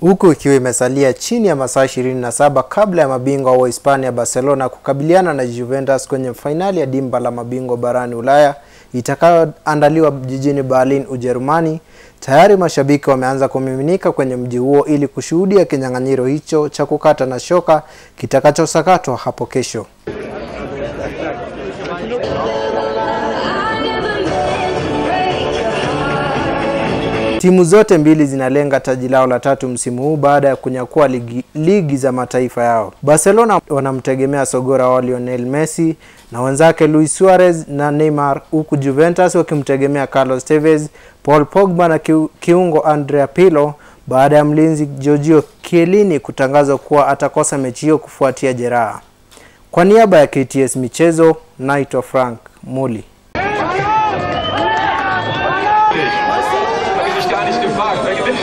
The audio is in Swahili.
huku ikiwa imesalia chini ya masaa 27 kabla ya mabingwa wa Hispania Barcelona kukabiliana na Juventus kwenye fainali ya dimba la mabingwa barani Ulaya itakayoandaliwa jijini Berlin, Ujerumani. Tayari mashabiki wameanza kumiminika kwenye mji huo ili kushuhudia kinyang'anyiro hicho cha kukata na shoka kitakachosakatwa hapo kesho. Timu zote mbili zinalenga taji lao la tatu msimu huu baada ya kunyakua ligi, ligi za mataifa yao. Barcelona wanamtegemea sogora wao Lionel Messi na wenzake Luis Suarez na Neymar, huku Juventus wakimtegemea Carlos Tevez, Paul Pogba na kiungo Andrea Pirlo baada ya mlinzi Giorgio Chiellini kutangazwa kuwa atakosa mechi hiyo kufuatia jeraha. Kwa niaba ya KTS Michezo, naitwa Frank Muli.